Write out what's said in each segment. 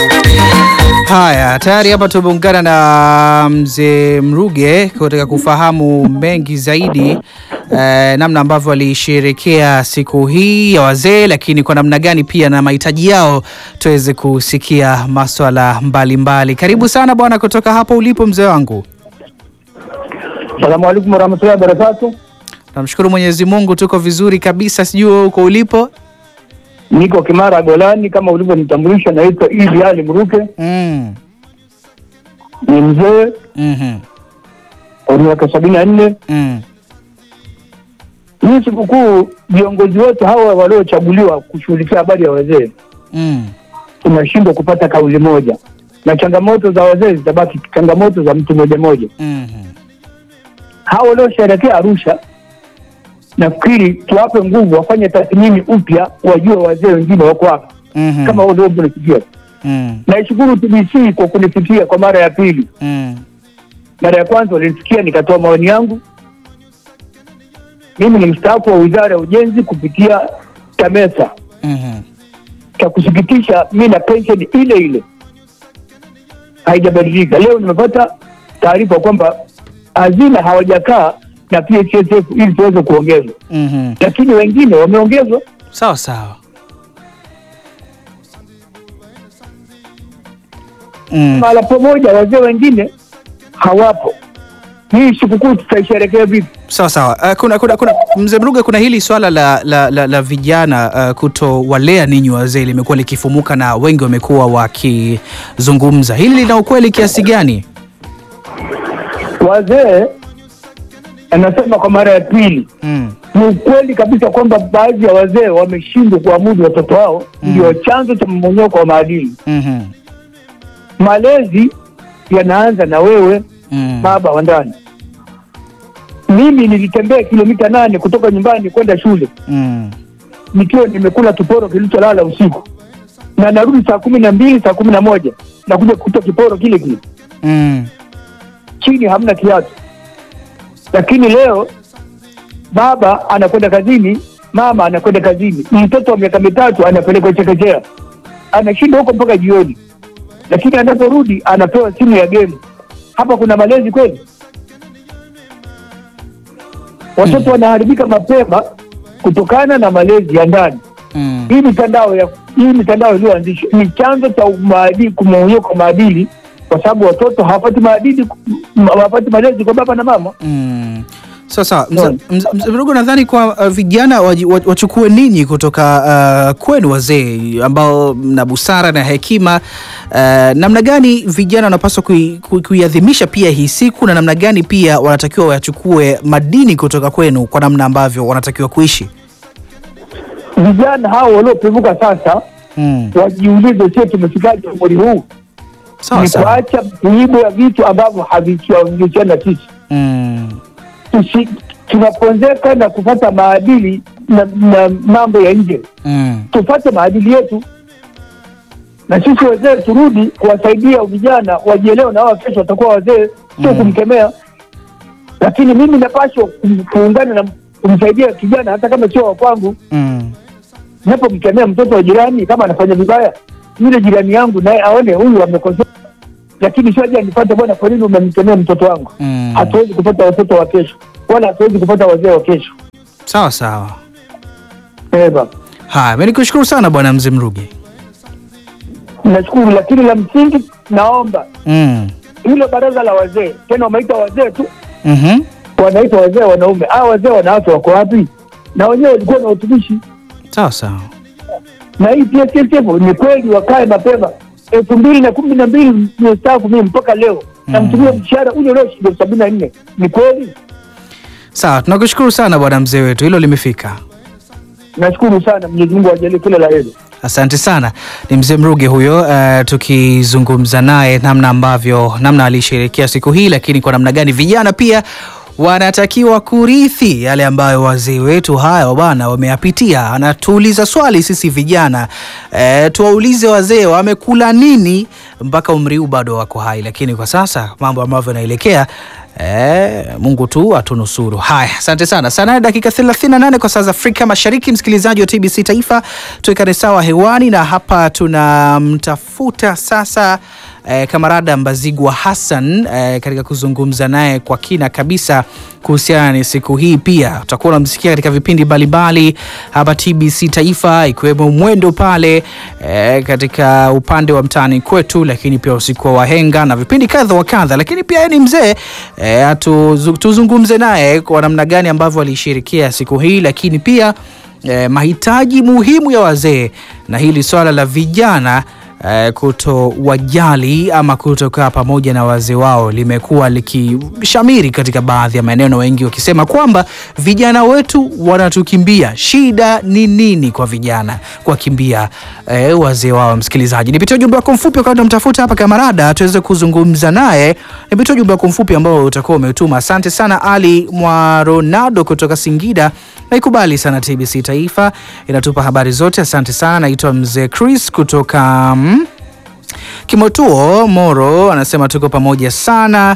Haya, tayari hapa tumeungana na mzee Mruge kutaka kufahamu mengi zaidi eh, namna ambavyo alisherekea siku hii ya wazee, lakini kwa namna gani pia na mahitaji yao tuweze kusikia maswala mbalimbali. Karibu sana bwana, kutoka hapo ulipo mzee wangu. Salamu alaikum warahmatullahi wabarakatu. Namshukuru Mwenyezi Mungu, tuko vizuri kabisa. Sijui wewe uko ulipo? Niko Kimara Golani, kama ulivyonitambulisha. Naitwa Idi Ali Mruke, Mm. ni mzee Mhm. wa miaka sabini na nne. Mm. Hii sikukuu, viongozi wote hawa waliochaguliwa kushughulikia habari ya wazee Mm. tunashindwa kupata kauli moja, na changamoto za wazee zitabaki changamoto za mtu moja moja. Mhm. Hawa waliosherekea Arusha, nafikiri tuwape nguvu, wafanye tathmini upya, wajue wazee wengine wako hapa Mhm. kama walivyonifikia. Mm. Naishukuru TBC kwa kunifikia kwa mara ya pili. Mm. Mara ya kwanza walisikia nikatoa maoni yangu. Mimi ni mstaafu wa wizara ya ujenzi kupitia TAMESA. Mhm. Cha kusikitisha, mi na pensheni ile ile haijabadilika. Leo nimepata taarifa kwamba hazina hawajakaa na PHSF ili tuweze kuongezwa, Mhm. lakini wengine wameongezwa. Sawa sawa. Mm. Mahala pamoja, wazee wengine hawapo. Hii sikukuu tutaisherekea vipi? Sawa sawa. Uh, kuna, kuna, kuna mzee Mruge, kuna hili swala la, la, la, la vijana uh, kutowalea ninyi wazee limekuwa likifumuka na wengi wamekuwa wakizungumza. Hili lina ukweli kiasi gani? Wazee, anasema kwa mara ya pili, Mm. ni ukweli kabisa kwamba baadhi ya wazee wameshindwa kuamudu watoto wao, ndio chanzo cha mmonyoko wa maadili. Mhm. Malezi yanaanza na wewe Mm. baba wa ndani. Mimi nilitembea kilomita nane kutoka nyumbani kwenda shule Mm. nikiwa nimekula kiporo kilicholala usiku, na narudi saa kumi na mbili saa kumi na moja nakuja kukuta kiporo kile kile Mm. chini, hamna kiatu. Lakini leo baba anakwenda kazini, mama anakwenda kazini, mtoto wa miaka mitatu anapelekwa chekechea, anashinda huko mpaka jioni, lakini anaporudi anapewa simu ya gemu. Hapa kuna malezi kweli? Watoto wanaharibika mapema kutokana na malezi ya ndani. Mm. Hii mitandao ya hii mitandao iliyoanzishwa ni chanzo cha maadili, kumonyeka kwa maadili, kwa sababu watoto hawapati maadili, hawapati malezi kwa baba na mama. Mm. Sawa sawa. Mzee Naam. mzee- mzee Mruge, nadhani kwa uh, vijana waji- wa- wachukue ninyi kutoka uh, kwenu wazee ambao mna busara na hekima uh, namna gani vijana wanapaswa kui- kui- kuiadhimisha pia hii siku na namna gani pia wanatakiwa wayachukue madini kutoka kwenu kwa namna ambavyo wanatakiwa kuishi? Vijana hao waliopevuka sasa Mm. wajiulize, sio tumefikaje umri huu? Sawa Ni sawa. kuacha kuibwa vitu ambavyo havihusiani na sisi. Mm. Tusi- Tunaponzeka na kufata maadili na, na mambo ya nje, Mm. tufate maadili yetu, na sisi wazee turudi kuwasaidia vijana wajielewe, na wao kesho watakuwa wazee, sio Mm. kumkemea. Lakini mimi napashwa kum- kuungana na kumsaidia kijana, hata kama sio wa kwangu. Mm. Napomkemea mtoto wa jirani kama anafanya vibaya, yule jirani yangu naye aone huyu amekosea, lakini sio aje anipate, bwana, kwa nini umemkemea mtoto wangu? Mm. Hatuwezi kupata watoto wa kesho, wala hatuwezi kupata wazee wa kesho. Sawa sawa. Eh, baba. Haya, mimi nikushukuru sana bwana mzee Mruge. Nashukuru, lakini la msingi naomba Mm. hilo baraza la wazee, tena wameita wazee tu, Mhm. wanaita wazee wanaume. Hawa wazee wanawake wako wapi? Na wenyewe walikuwa na utumishi, Sawa sawa. na hii PSSF ni kweli wakae mapema. elfu mbili na kumi na mbili nimestaafu mimi mpaka leo namtumia mshahara ule ule shilingi sabini na nne. Ni kweli? Sawa, tunakushukuru sana bwana mzee wetu, hilo limefika. Nashukuru sana, Mwenyezi Mungu ajalie kila la heri. Asante sana. Ni mzee Mruge huyo, uh, tukizungumza naye namna ambavyo namna alisherehekea siku hii, lakini kwa namna gani vijana pia wanatakiwa kurithi yale ambayo wazee wetu hayo bwana wameyapitia. Anatuuliza swali sisi vijana e, tuwaulize wazee wamekula nini mpaka umri huu bado wako hai, lakini kwa sasa mambo ambavyo yanaelekea Eh, Mungu tu atunusuru. Haya, asante sana. Saa nane dakika 38 kwa saa za Afrika Mashariki, msikilizaji wa TBC Taifa, tuwekane sawa hewani, na hapa tunamtafuta sasa eh, kamarada Mbazigwa Hassan eh, katika kuzungumza naye kwa kina kabisa kuhusiana na siku hii. Pia utakuwa unamsikia katika vipindi mbalimbali hapa TBC Taifa, ikiwemo mwendo pale eh, katika upande wa mtaani kwetu, lakini pia usiku wa wahenga na vipindi kadha wa kadha, lakini pia yeye ni mzee eh, tuzu- tuzungumze naye kwa namna gani ambavyo alishirikia siku hii, lakini pia eh, mahitaji muhimu ya wazee na hili swala la vijana eh, kutowajali ama kutokaa pamoja na wazee wao limekuwa likishamiri katika baadhi ya maeneo, na wengi wakisema kwamba vijana wetu wanatukimbia. Shida ni nini kwa vijana kuwakimbia eh, wazee wao? Msikilizaji, nipitie ujumbe wako mfupi wakati namtafuta hapa kamarada tuweze kuzungumza naye. Nipitie ujumbe wako mfupi ambao utakuwa umetuma. Asante sana Ali mwa Ronaldo kutoka Singida. Naikubali sana TBC Taifa inatupa habari zote. Asante sana. Naitwa mzee Chris kutoka mm, Kimotuo Moro, anasema tuko pamoja sana.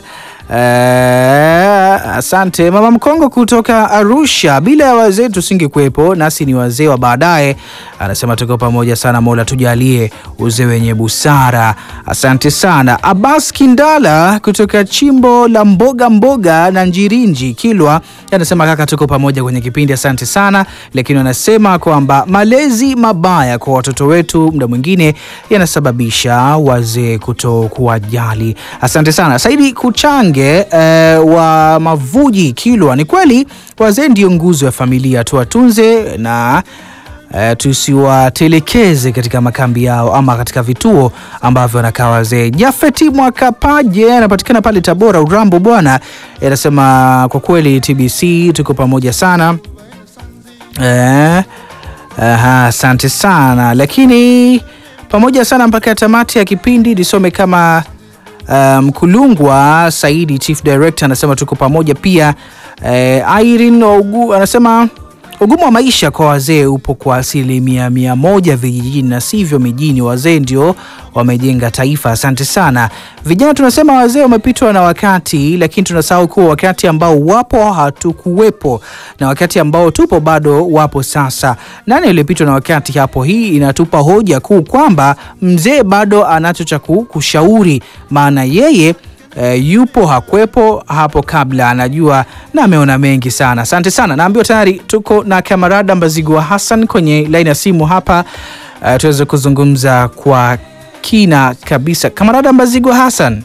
Eh, asante mama Mkongo kutoka Arusha, bila ya wazee tusingekuwepo, nasi ni wazee wa baadaye. Anasema tuko pamoja sana, Mola tujalie uzee wenye busara. Asante sana. Abbas Kindala kutoka chimbo la mboga mboga na Njirinji Kilwa, anasema kaka, tuko pamoja kwenye kipindi, asante sana. Lakini anasema kwamba malezi mabaya kwa watoto wetu muda mwingine yanasababisha wazee kuto kuwajali. Asante sana. Saidi Kuchange eh, wa Mavuji Kilwa, ni kweli wazee ndio nguzo ya familia, tuwatunze na eh, tusiwatelekeze katika makambi yao ama katika vituo ambavyo wanakaa wazee. Jafeti Mwakapaje anapatikana pale Tabora Urambo bwana, anasema kwa kweli TBC tuko pamoja sana eh, aha, asante sana lakini pamoja sana mpaka tamati ya kipindi nisome kama Mkulungwa Saidi Chief Director anasema tuko pamoja pia. Eh, Irene Ogu anasema ugumu wa maisha kwa wazee upo kwa asilimia mia moja vijijini na sivyo mijini. Wazee ndio wamejenga taifa. Asante sana. Vijana tunasema wazee wamepitwa na wakati, lakini tunasahau kuwa wakati ambao wapo hatukuwepo na wakati ambao tupo bado wapo sasa. Nani aliyepitwa na wakati hapo? Hii inatupa hoja kuu kwamba mzee bado anacho cha kushauri, maana yeye E, yupo hakwepo hapo kabla, anajua na ameona mengi sana. Asante sana, naambiwa tayari tuko na kamarada Mbazigwa Hassan kwenye laini ya simu hapa, e, tuweze kuzungumza kwa kina kabisa. Kamarada Mbazigwa Hassan,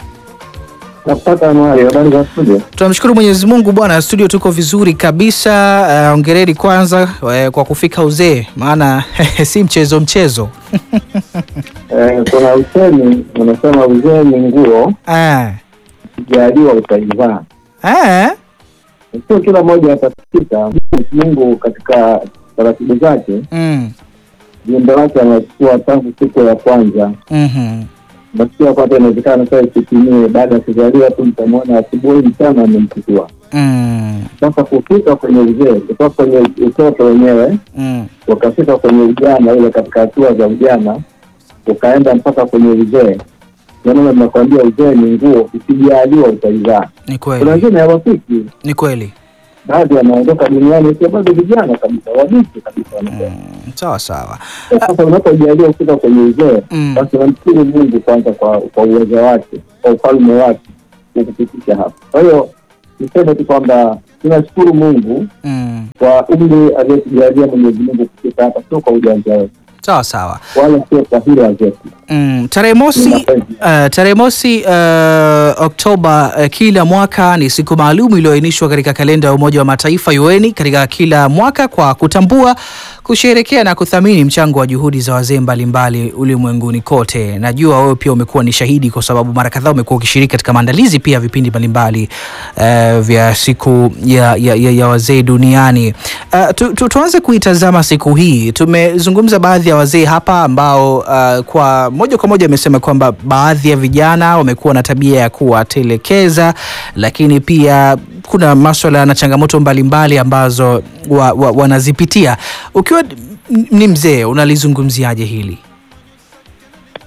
tunamshukuru Mwenyezi Mungu bwana, studio tuko vizuri kabisa. Ongereni uh, kwanza uh, kwa kufika uzee, maana si mchezo mchezo. Eh, kuna usemi unasema uzee ni nguo Ah. kijaliwa utaivaa. Ah. Sio kila mmoja atafikika. Mungu katika taratibu zake Mm. viumbe wake anachukua tangu siku ya kwanza. Mhm. Nasikia kwamba inawezekana sasa isitimie baada ya kuzaliwa tu, mtamwona asubuhi, mchana amemchukua. Mm. Sasa kufika kwenye uzee, kutoka kwenye utoto wenyewe Mm. ukafika kwenye ujana, ile katika hatua za ujana ukaenda mpaka kwenye uzee. Ndio maana nakwambia uzee ni nguo, ukijaliwa utaivaa. Ni Kuna kweli, wengine hawafiki, ni kweli. baadhi wanaondoka duniani wakiwa bado vijana kabisa, wabichi kabisa wanasema. Mm. Sawa sawa. Sasa unapojaliwa kufika kwenye uzee, Mm. basi unamshukuru Mungu kwanza kwa kwa uwezo wake, kwa ufalme wake kukupitisha hapa. Kwa hiyo niseme tu kwamba tunashukuru Mungu Mm. kwa umri aliyotujalia Mwenyezi Mungu kufika hapa, sio kwa ujanja wetu Sawa sawa. wala sio kwa hila zetu. Mm. Tarehe mosi Mapenzi. Uh, tarehe mosi uh, Oktoba uh, kila mwaka ni siku maalum iliyoainishwa katika kalenda ya Umoja wa Mataifa UN katika kila mwaka kwa kutambua, kusherekea na kuthamini mchango wa juhudi za wazee mbalimbali ulimwenguni kote. Najua wewe pia umekuwa ni shahidi, kwa sababu mara kadhaa umekuwa ukishiriki katika maandalizi pia vipindi mbalimbali uh, vya siku ya, ya, ya, ya wazee duniani. Uh, tu, tu, tuanze kuitazama siku hii. Tumezungumza baadhi ya wazee hapa ambao uh, kwa moja kwa moja amesema kwamba baadhi ya vijana wamekuwa na tabia ya kuwatelekeza, lakini pia kuna maswala na changamoto mbalimbali ambazo wa, wa, wanazipitia. Ukiwa n- ni mzee unalizungumziaje hili?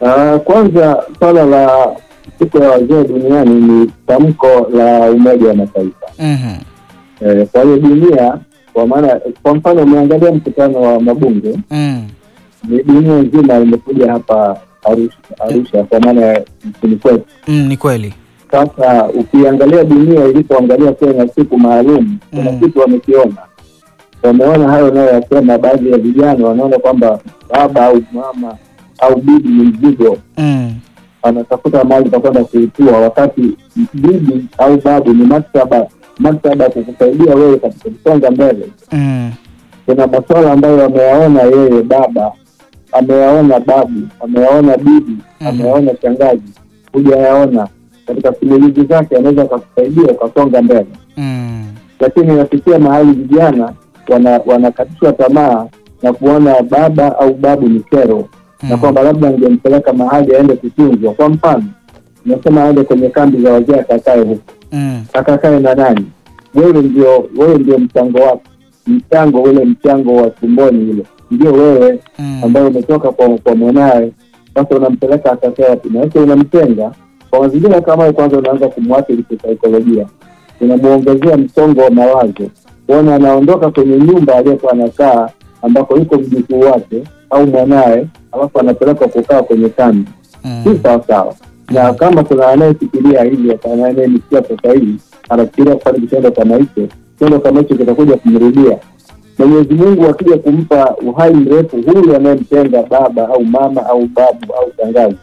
Ah, kwanza swala la siku ya wazee duniani ni tamko la Umoja wa Mataifa. Mhm. Eh, kwa hiyo dunia, kwa maana kwa mfano umeangalia mkutano wa mabunge, Mm. ni dunia nzima imekuja hapa Arusha, Arusha kwa maana ya nchini kwetu. Mm, ni kweli. Sasa ukiangalia dunia ilipoangalia kuwa na siku maalum, kuna Mm. kitu wamekiona, wameona hayo nayoyasema. Baadhi ya vijana wanaona kwamba baba au mama au bibi ni mzigo, Mm. anatafuta mahali pa kwenda kuitua, wakati bibi au babu ni maktaba, maktaba ya kukusaidia wewe katika kusonga mbele. Mm. Kuna masuala ambayo ameyaona yeye baba, ameyaona babu, ameyaona bibi, Mhm. ameyaona shangazi, hujayaona katika simulizi zake, anaweza akakusaidia ukasonga mbele. Mm. Lakini inafikia mahali vijana wana- wanakatishwa tamaa na kuona baba au babu ni kero, na Mm. kwamba labda angempeleka mahali aende kutunzwa. Kwa mfano, nasema aende kwenye kambi za wazee akakae huko, Mm. akakae na nani? Wewe ndio wewe ndio mchango wako, mchango ule mchango wa tumboni ule ndio wewe Mm. ambayo umetoka kwa, kwa mwanaye. Sasa unampeleka akakae wapi? Na sasa unamtenga kwa mazingira kama hayo, kwanza unaanza kumwathiri kisaikolojia, unamuongezea msongo wa mawazo, kuona anaondoka kwenye nyumba aliyokuwa anakaa ambako yuko mjukuu wake au mwanaye, alafu anapelekwa kukaa kwenye kambi si Mm. sawa sawa. Na kama kuna anayefikiria hivi, kana anayenisikia sasa hivi anafikiria kufanya kitendo kama hicho, kitendo kama hicho kitakuja kumrudia. Mwenyezi Mungu akija kumpa uhai mrefu huyu anayemtenga baba au mama au babu au shangazi,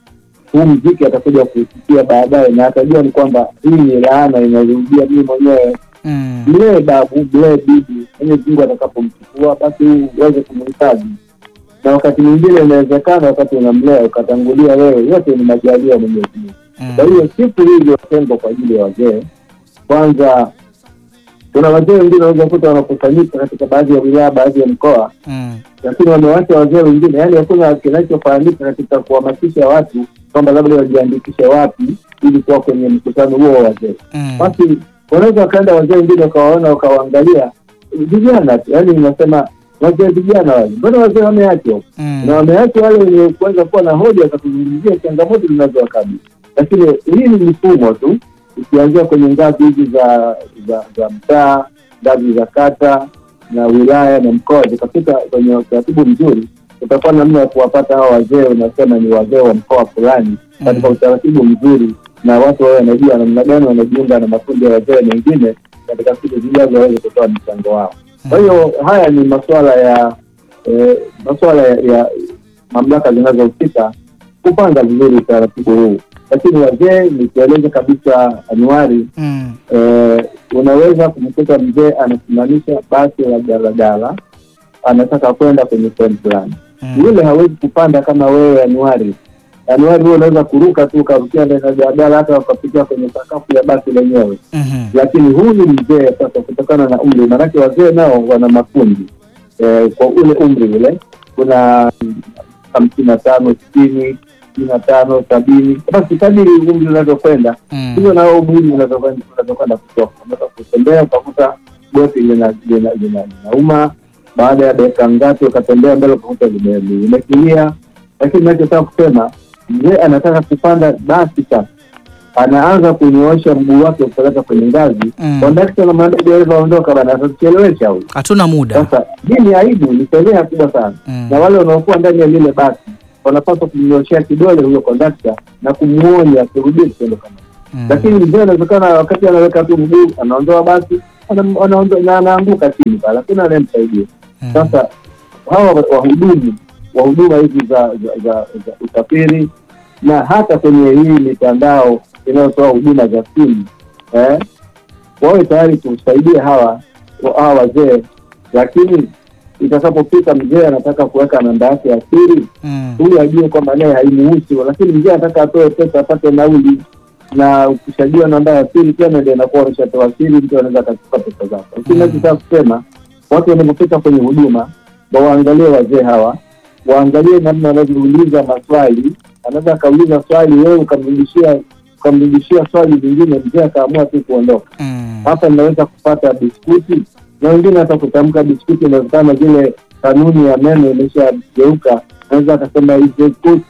huu mziki atakuja kusikia baadaye, na atajua ni kwamba hii ni laana inarudia mimi mwenyewe. Mm. Mlee babu, mlee bibi, Mwenyezi Mungu atakapomchukua basi uweze kumhifadhi na wakati mwingine inawezekana wakati unamlea ukatangulia wewe, yote ni majaliwa ya Mwenyezi Mungu. Kwa Mm. hiyo siku hii iliyotengwa kwa ajili ya wazee, kwanza kuna wazee wengine wanaweza kuta wanakusanyika katika baadhi ya wilaya, baadhi ya mkoa, Mm. lakini wamewacha wazee wengine, yaani hakuna kinachofanyika katika kuhamasisha watu kwamba labda wajiandikishe wapi ili kuwa kwenye mkutano huo wa wazee. Mm. Basi wanaweza wakaenda wazee wengine wakawaona, wakawaangalia vijana tu, yaani unasema wazee vijana wale, mbona wazee wameachwa Mm. na wameacha wale wenye kuweza kuwa na hoja za kuzungumzia changamoto zinazowakabili. Lakini hii ni mifumo tu, ikianzia kwenye ngazi hizi za za za mtaa, ngazi za kata na wilaya na mkoa, zikafika kwenye utaratibu mzuri, utakuwa namna ya kuwapata hawa wazee, unasema ni wazee wa mkoa fulani, katika utaratibu mzuri, na watu wawe wanajua namna gani wanajiunga na makundi ya wazee mengine katika siku zijazo waweze kutoa mchango wao. Kwa hiyo haya ni masuala ya eh, masuala ya, ya mamlaka zinazohusika kupanga vizuri utaratibu huu, lakini wazee, nikieleza kabisa Anuari, Mm. eh, unaweza kumkuta mzee anasimamisha basi la daladala, anataka kwenda kwenye sehemu fulani, Mm. yule hawezi kupanda kama wewe Anuari. Anuari huo unaweza kuruka tu ukarukia ndani ya daladala, hata ukapitia kwenye sakafu ya basi lenyewe Mhm. lakini huyu mzee sasa, kutokana na umri, maanake wazee nao wana makundi eh, kwa ule umri ule, kuna hamsini na tano sitini sitini na tano sabini basi kadiri umri unavyokwenda Mm. hivyo nao mwili unavyokwenda unavyokwenda kutoka. Unaweza kutembea ukakuta goti lina- lina- lina- linauma, baada ya dakika ngapi ukatembea mbele ukakuta lime- limekilia. Lakini nachotaka kusema mzee anataka kupanda basi sasa anaanza kunyoosha mguu wake kupeleka kwenye ngazi Mm. kondakta na mandaji alivyoondoka bana atatuchelewesha huyu Hatuna muda. sasa hii ni aibu ni fedheha kubwa sana Mm. na wale wanaokuwa ndani ya lile basi wanapaswa kumnyoshea kidole huyo kondakta na kumwonya asirudie kitendo kama hicho. Mm. lakini mzee anawezekana wakati anaweka tu mguu anaondoa basi ana- anaondoa- na anaanguka chini pale hakuna anayemsaidia Mm. sasa hawa wahudumu wa huduma hizi za, za, za, za usafiri na hata kwenye hii mitandao inayotoa huduma za simu eh, wawe tayari kusaidia hawa wa- hawa wazee, lakini itakapofika mzee anataka kuweka namba yake ya siri, Mm. huyu ajue kwamba naye haimuhusu, lakini mzee anataka atoe pesa apate nauli, na ukishajua namba ya siri tena ndio inakuwa umeshatoa siri, mtu anaweza akachukua pesa zako. Lakini Mm. nachotaka kusema watu wanapofika kwenye huduma waangalie wazee hawa, waangalie namna wanavyouliza maswali. Anaweza akauliza swali, wewe ukamrudishia ukamrudishia swali lingine, mzee akaamua tu kuondoka. Mm. Hapa ninaweza kupata biskuti, na wengine hata kutamka biskuti, inawezekana zile kanuni ya meno imeshageuka, naweza akasema hii biskuti,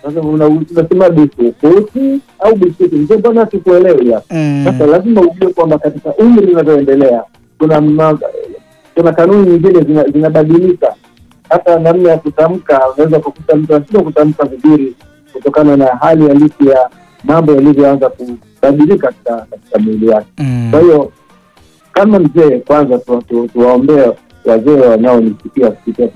Sasa una- unasema biskuti au biskuti, mzee, mbona sikuelewi hapa? Mm. Sasa lazima ujue kwamba katika umri unavyoendelea kuna ma, kuna kanuni nyingine zina- zinabadilika. Hata namna ya kutamka, unaweza kukuta mtu anashindwa kutamka vizuri kutokana na hali halisi ya mambo yalivyoanza kubadilika katika katika mwili wake. Mm. Kwa hiyo kama mzee, kwanza tu- tu- tuwaombee wazee wanaonisikia kupitia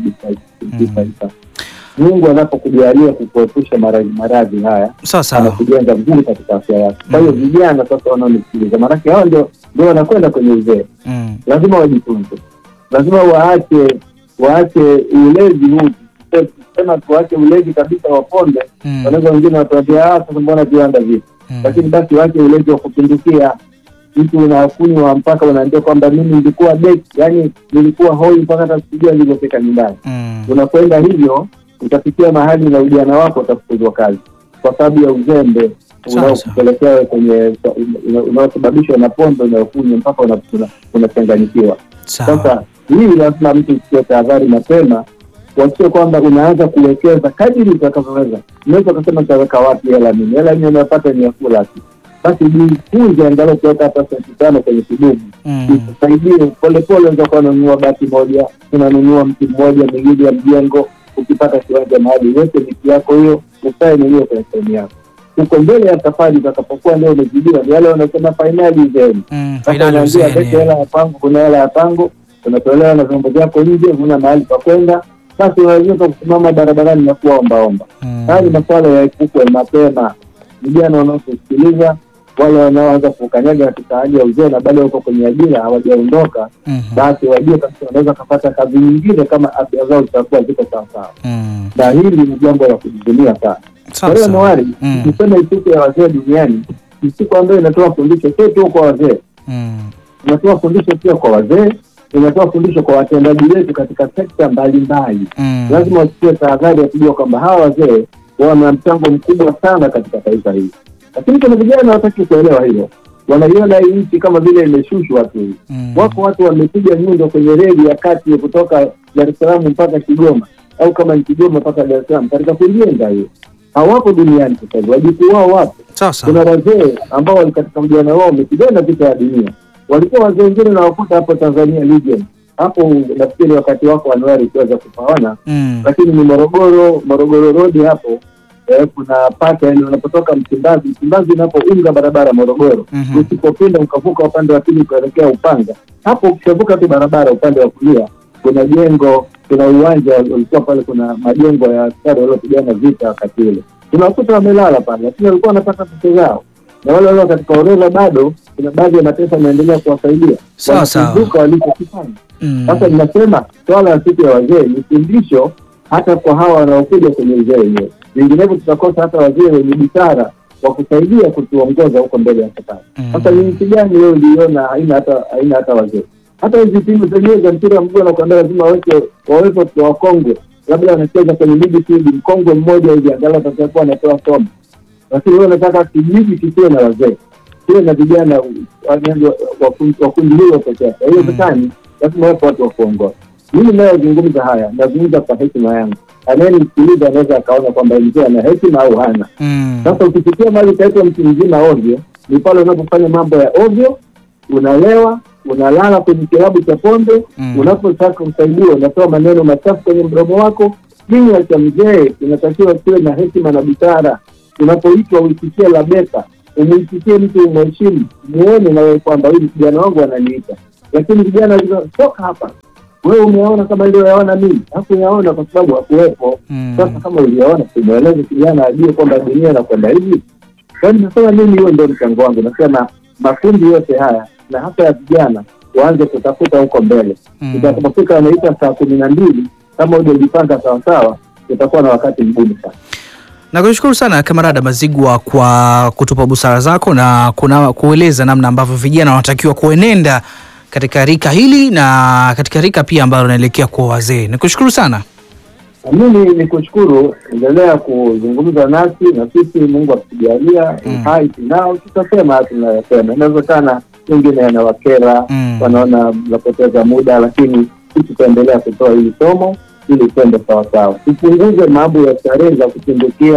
kibisa Mungu anapokujalia kukuepusha maradhi maradhi haya Sawa sawa. anakujenga vizuri katika afya yako. Kwa hiyo vijana sasa wanaonisikiliza, maanake hao ndio ndio wanakwenda kwenye uzee, Mm. lazima wajitunze, lazima waache waache ulezi huu. Sema tuache ulezi kabisa wa pombe, Mm. wanaweza wengine watuambia ah, sasa mbona viwanda vipi? Mm. Lakini basi waache ulezi wa kupindukia. Mtu unakunywa mpaka unaambia kwamba mimi nilikuwa beki, yani nilikuwa hoi mpaka hata sikujua nilivyofika nyumbani Mm. unakwenda hivyo utafikia mahali na ujana wako utafukuzwa kazi kwa sababu ya uzembe Sawa, unaokupelekea wewe kwenye una- unaosababishwa na pombe unayokunywa mpaka una- una- unachanganyikiwa. Sawa. Sasa hii lazima mtu uchukue tahadhari mapema, kuakisha kwamba unaanza kuwekeza kadiri utakavyoweza. Unaweza ukasema nitaweka wapi hela mimi, hela mimi unayopata ni ya kula tu, basi jifunze angalau kuweka hata senti tano kwenye kidumu Mm. ikusaidie polepole. Unaweza kuwa unanunua bati moja, unanunua mti mmoja, miwili ya mjengo. Ukipata kiwanja mahali, uweke miti yako hiyo, ukae mwenyewe kwenye sehemu yako. Huko mbele ya safari utakapokuwa ndio umezidiwa, ni wale wanasema fainali zenu. Mm. Sasa Fainali unaambia uzeeni. lete hela ya pango, kuna hela ya pango, unatolewa na vyombo vyako nje, huna mahali pa kwenda, basi unaweza kusimama barabarani na kuwa ombaomba. Mm. Haya ni masuala ya epukwe mapema. Vijana wanaokusikiliza, wale wanaoanza kukanyaga katika hali ya uzee na bado wako kwenye ajira hawajaondoka, Mhm. basi wajue kabisa wanaweza kupata kazi nyingine kama afya zao zitakuwa ziko sawasawa, Mm. na hili ni jambo la kujivunia sana. Kwa Sawa hiyo sawa. Noari, Mm. niseme siku ya wazee duniani ni siku ambayo inatoa fundisho sio tu kwa wazee, Mm. inatoa fundisho pia kwa wazee, inatoa fundisho kwa watendaji wetu katika sekta mbalimbali. Mm. Lazima wachukue tahadhari ya kujua kwamba hawa wazee wana mchango mkubwa sana katika taifa hili, lakini kuna vijana hawataki kuelewa hilo, wanaiona hii nchi kama vile imeshushwa tu hivi. Mm. Wako watu wamepiga nyundo kwenye reli ya kati ya kutoka Dar es Salaam mpaka Kigoma au kama ni Kigoma mpaka Dar es Salaam katika kujenga hiyo. Hawapo duniani sasa hivi, wajukuu wao wapo. Sawa sawa. Kuna wazee ambao wali katika ujana wao wamepigana vita ya dunia, walikuwa wazee wengine nawakuta hapo Tanzania Legion hapo, nafikiri wakati wako Anuari ukiweza kupaona, Mm. lakini ni Morogoro, Morogoro Road hapo eh, kuna paka yani unapotoka Msimbazi, Msimbazi unapounga barabara Morogoro Mhm. usipopinda ukavuka upande wa pili kuelekea Upanga, hapo ukishavuka tu barabara upande wa kulia kuna jengo, kuna uwanja ulikuwa pale, kuna majengo ya askari waliopigana vita wakati ule, tunakuta wamelala pale, lakini walikuwa wanapata pesa zao, na wale walio katika orodha bado kuna baadhi ya mataifa yanaendelea kuwasaidia, Sawa, sawa. wanakumbuka walichokifanya. Mm. Sasa ninasema swala la siku ya wazee ni fundisho hata kwa hawa wanaokuja kwenye uzee wenyewe, vinginevyo tutakosa hata wazee wenye busara wa kusaidia kutuongoza huko mbele ya safari. Mm. Sasa ni nchi gani wewe uliona haina hata haina hata wazee? Hata hizi timu zenyewe za mpira wa mguu wanakuambia lazima waweke wawepo watu wakongwe, labda wanacheza kwenye midfield, mkongwe mmoja hivi angalau atakuwa anatoa somo, lakini wewe unataka kijiji kisiwe na wazee, kiwe na vijana yaani wa- wa- wa kundi hilo peke yake. Haiwezekani, lazima wawepo watu wa kuongoza. Mimi nayozungumza haya nazungumza kwa hekima yangu, anayenisikiliza anaweza akaona kwamba mzee ana hekima au hana. Mm. Sasa ukifikia mahali utaitwa mtu mzima ovyo, ni pale unapofanya mambo ya ovyo, unalewa, unalala kwenye kilabu cha pombe, Mm. unapotaka kusaidiwa unatoa maneno machafu kwenye mdomo wako. Kinywa cha mzee kinatakiwa kiwe na hekima na busara. Unapoitwa uisikie labeka, umuisikie mtu umheshimu, muone na wewe kwamba huyu kijana wangu ananiita. Lakini vijana walisema, toka hapa, wewe umeona kama niliyoyaona mimi? Hakuyaona kwa sababu hakuwepo. Mm. Sasa kama uliona, tumweleze kijana ajue kwamba dunia inakwenda hivi. Yaani nasema mimi, hiyo ndio mchango wangu. Nasema makundi yote haya na hasa ya vijana waanze kutafuta huko mbele. Mm. Itakapofika wanaita saa kumi na mbili, kama hujajipanga sawasawa, utakuwa na wakati mgumu sana. Nakushukuru sana Kamarada Mazigwa kwa kutupa busara zako na kuna kueleza namna ambavyo vijana wanatakiwa kuenenda katika rika hili na katika rika pia ambalo linaelekea kuwa wazee. Nikushukuru sana. Na mimi ni kushukuru, endelea kuzungumza nasi na sisi, Mungu akitujalia Mm. hai tunao, tutasema tunayosema. Inawezekana wengine yanawakera Mm. wanaona mnapoteza muda, lakini sisi tutaendelea kutoa hili somo ili twende sawasawa, tupunguze mambo ya starehe za kupindukia.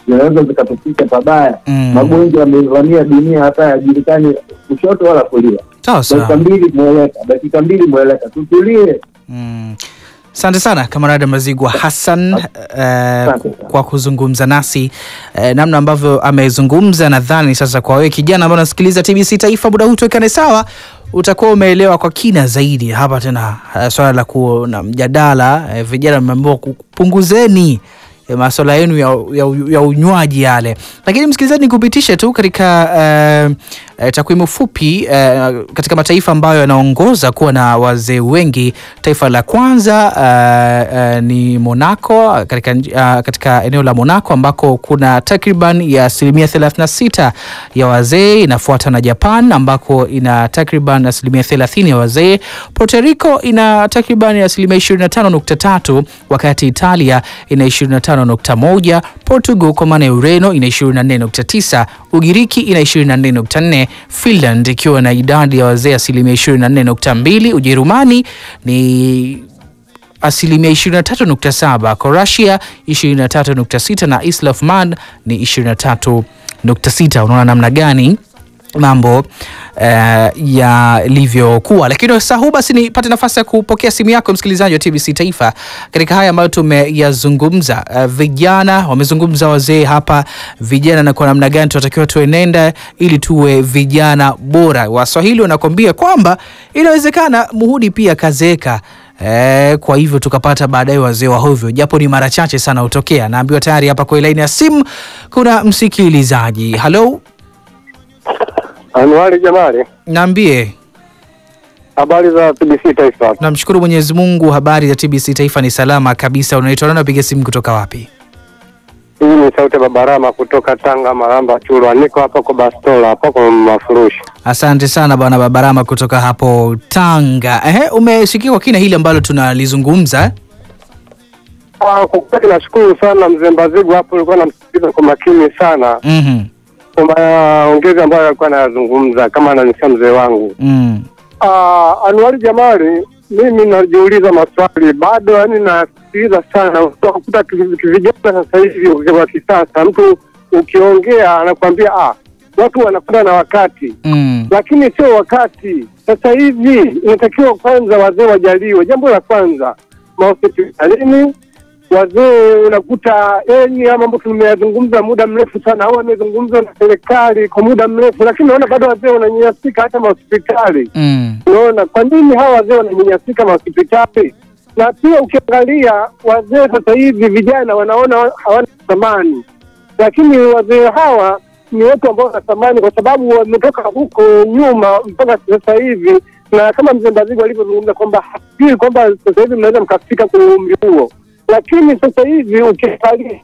zinaweza zikatupika pabaya. Mm. Magonjwa yamevamia dunia, hata yajulikani kushoto wala kulia. Sawa Dakika sawa. mbili mweleka, dakika mbili mweleka, tutulie. Mm. Asante sana Kamarada Mazigwa Hassan eh, Asante ku- sana. kwa kuzungumza nasi eh, namna ambavyo amezungumza. Nadhani sasa kwa wewe kijana ambaye unasikiliza TBC Taifa, muda huu tuwekane sawa, utakuwa umeelewa kwa kina zaidi hapa tena eh, swala la kuwa na mjadala eh, vijana mmeambiwa kupunguzeni eh, maswala yenu ya, ya, ya unywaji yale, lakini msikilizaji, nikupitishe tu katika eh, eh, takwimu fupi eh, katika mataifa ambayo yanaongoza kuwa na wazee wengi. Taifa la kwanza eh, eh, ni Monaco katika, nji- ah, katika eneo la Monaco ambako kuna takriban ya asilimia 36 ya wazee, inafuata na Japan ambako ina takriban asilimia 30 ya wazee. Puerto Rico ina takriban asilimia 25.3 wakati Italia ina 25.1, Portugal kwa maana ya Ureno ina 24.9, Ugiriki ina 24.4, Finland ikiwa na idadi ya wazee asilimia 24.2, Ujerumani ni asilimia 23.7, Croatia 23.6 na Isle of Man ni 23.6. Unaona namna gani mambo eh, yalivyokuwa. Lakini sasa huu basi nipate nafasi ya kupokea simu yako msikilizaji wa TBC Taifa katika haya ambayo tumeyazungumza. Eh, vijana wamezungumza, wazee hapa, vijana na kwa namna gani tunatakiwa tuenenda ili tuwe vijana bora. Waswahili wanakwambia kwamba inawezekana muhudi pia kazeeka. Eh, kwa hivyo tukapata baadaye wazee wa hovyo, japo ni mara chache sana hutokea. Naambiwa tayari hapa kwa laini ya simu kuna msikilizaji. Halo, Anuari Jamali, naambie. habari za TBC Taifa. Namshukuru Mwenyezi Mungu, habari za TBC Taifa ni salama kabisa. Unaitwa nani? Napiga simu kutoka wapi? Hii ni sauti ya Babarama kutoka Tanga, Maramba, Chulwa. Niko hapa kwa Bastola, hapa kwa mafurushi. Asante sana bwana Babarama kutoka hapo Tanga. Ehe, umesikia kwa kina hili ambalo tunalizungumza eh? Ah, Kwa kweli nashukuru sana mzee Mbazigu hapo, ulikuwa namsikiliza kwa makini sana Mhm. kwa maongezi ambayo alikuwa anayazungumza kama ananisia mzee wangu. Mm. Ah, Anuari Jamali, mimi najiuliza maswali bado, yani nasikiliza sana. Utakuta ki- vijana sasa hivi wa kisasa, mtu ukiongea anakuambia ah, watu wanakwenda na wakati Mm. lakini sio wakati. Sasa hivi inatakiwa kwanza wazee wajaliwe. Jambo la kwanza, mahospitalini wazee unakuta yani haya mambo tumeyazungumza muda mrefu sana, au amezungumzwa na serikali kwa muda mrefu, lakini naona bado wazee wananyanyasika hata mahospitali. Mm. Unaona, kwa nini hawa wazee wananyanyasika mahospitali? Na pia ukiangalia wazee sasa hivi vijana wanaona hawana thamani, lakini wazee hawa ni watu ambao wana thamani kwa sababu wametoka huko nyuma mpaka sasa hivi, na kama mzee Mbazigu alivyozungumza kwamba hafikiri kwamba sasa hivi mnaweza mkafika kwenye umri huo, lakini sasa hivi ukiangalia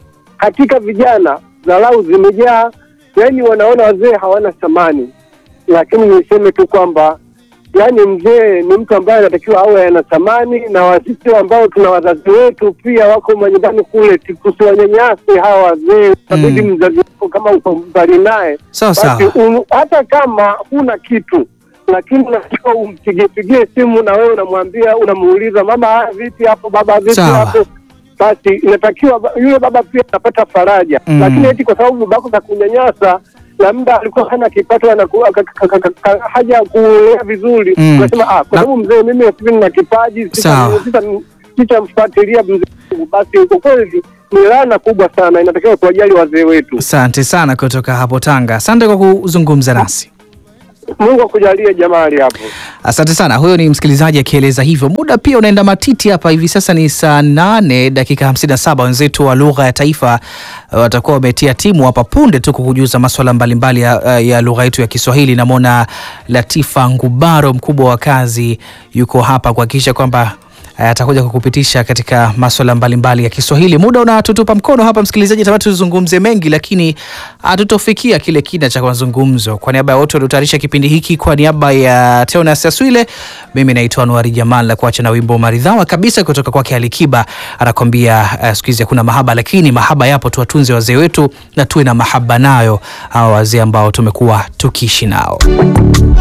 katika vijana dharau zimejaa, yaani wanaona wazee hawana thamani. Lakini niseme tu kwamba yaani mzee ni mtu ambaye anatakiwa awe ana thamani, na wasisi ambao tuna wazazi wetu pia wako manyumbani kule, tusiwanyanyase hawa wazee. Itabidi mzazi wako kama uko mbali naye Sawa basi sawa. um, hata kama huna kitu lakini unatakiwa umpigie simu na wewe unamwambia unamuuliza mama ah, vipi hapo baba vipi Sawa. hapo basi inatakiwa ba- yule baba pia anapata faraja Mm. lakini eti kwa sababu babako kakunyanyasa labda alikuwa hana kipato anaku- aka- aka- aka- aka- haja kulea vizuri Mm. unasema ah, kwa Na- sababu mzee mimi sasa nina kipaji sita- Sawa. sita- sitamfuatilia mzee wangu. basi kwa kweli ni laana kubwa sana inatakiwa kuwajali wazee wetu Asante sana kutoka hapo Tanga. Asante kwa kuzungumza nasi. Mungu akujalie Jamali hapo. Asante sana. Huyo ni msikilizaji akieleza hivyo. Muda pia unaenda matiti hapa, hivi sasa ni saa nane dakika hamsini na saba. Wenzetu wa lugha ya taifa uh, watakuwa wametia timu hapa punde tu kukujuza maswala mbalimbali ya, uh, ya lugha yetu ya Kiswahili. Namwona Latifa Ngubaro, mkubwa wa kazi, yuko hapa kuhakikisha kwamba uh, atakuja kukupitisha katika maswala mbalimbali ya Kiswahili. Muda unatutupa mkono hapa, msikilizaji, tamati tuzungumze mengi, lakini hatutofikia kile kina cha mazungumzo. Kwa niaba ya wote waliotayarisha kipindi hiki, kwa niaba ya Teonas Aswile, mimi naitwa Anuari Jamal na kuacha na wimbo maridhawa kabisa kutoka kwake Alikiba, anakwambia uh, siku hizi hakuna mahaba, lakini mahaba yapo, tuwatunze wazee wetu na tuwe na mahaba nayo hawa wazee ambao tumekuwa tukiishi nao.